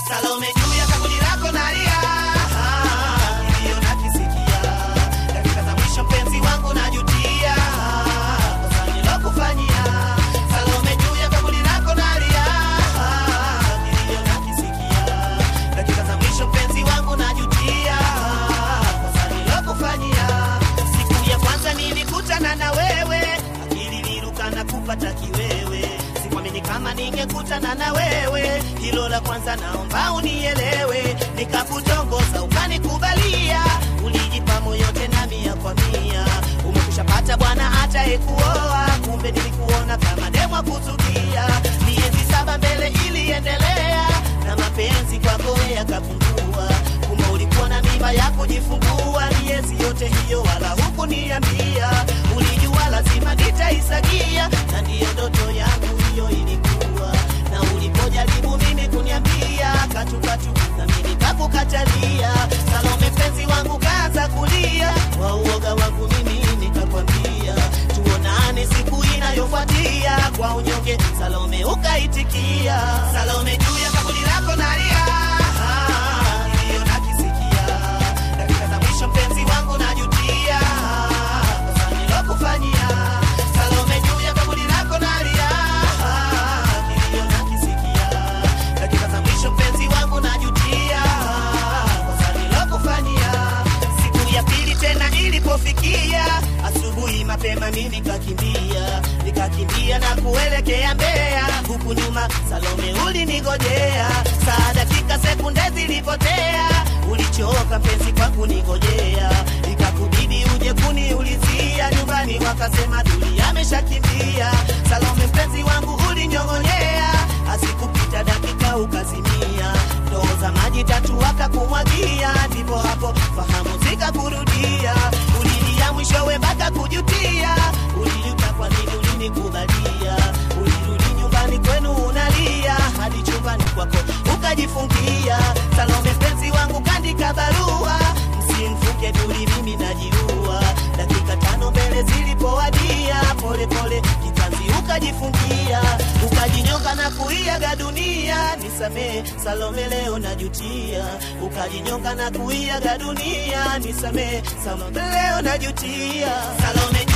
Salome juu ya kaburi lako nalia, Ah, kilio nakisikia. Dakika za mwisho mpenzi wangu najutia, kosa nilokufanyia. Salome juu ya kaburi lako nalia, Ah, kilio nakisikia. Dakika za mwisho mpenzi wangu najutia, kosa nilokufanyia. Siku ya kwanza nilikutana na wewe, akili liruka na kupata kiwewe. Sikuamini kama ningekutana na wewe, hilo la kwanza naomba unielewe. Nikakutongoza ukanikubalia, ulijipa moyo tena mia kwa mia. Umekushapata bwana atayekuoa, kumbe nilikuona kama demwa kuzukia. Miezi saba mbele iliendelea, na mapenzi kwako yakapungua. Kumbe ulikuwa na mimba ya kujifungua, miezi yote hiyo wala hukuniambia. Ulijua lazima nitaisagia, na ndiyo ndoto yangu hiyo ilikuwa. Na ulipojaribu mimi kuniambia katukatu, na mimi kakukatalia. Salome mpenzi wangu kaanza kulia, kwa uoga wangu mimi nikakwambia tuonane siku inayofuatia. Kwa unyonge Salome ukaitikia. Salome juu ya kaburi lako nalia, Ah, kilio nakisikia. Dakika za mwisho mpenzi wangu najutia, kosa nilokufanyia. Salome juu ya kaburi lako nalia, Ah, kilio nakisikia. Dakika za mwisho mpenzi wangu najutia, kosa nilokufanyia. Siku ya pili tena ilipofikia, asubuhi mapema mimi nikakimbia, nikakimbia na kuelekea Mbeya, huku nyuma Salome ulinigojea. Saa dakika sekunde zilipotea, ulichoka mpenzi kwa kunigojea, ikakubidi uje kuniulizia nyumbani, wakasema Duli ameshakimbia. Salome mpenzi wangu ulinyong'onyea, asikupita dakika ukazimia, ndoo za maji tatu wakakumwagia, ndipo hapo fahamu zikakurudia, ulilia mwishowe mpaka kujutia, ulijuta kwa nini ulinikubalia, ulirudi nyumbani kwenu unalia, hadi chumbani kwako ukajifungia. Salome mpenzi wangu kandika barua, msimfuke Duli, mimi najiua. Dakika tano mbele zilipowadia, pole pole kitanzi ukajifungia, ukajinyonga na kuiaga dunia. Nisamee Salome, leo najutia. Ukajinyonga na kuiaga dunia. Nisamee Salome, leo najutia. Salome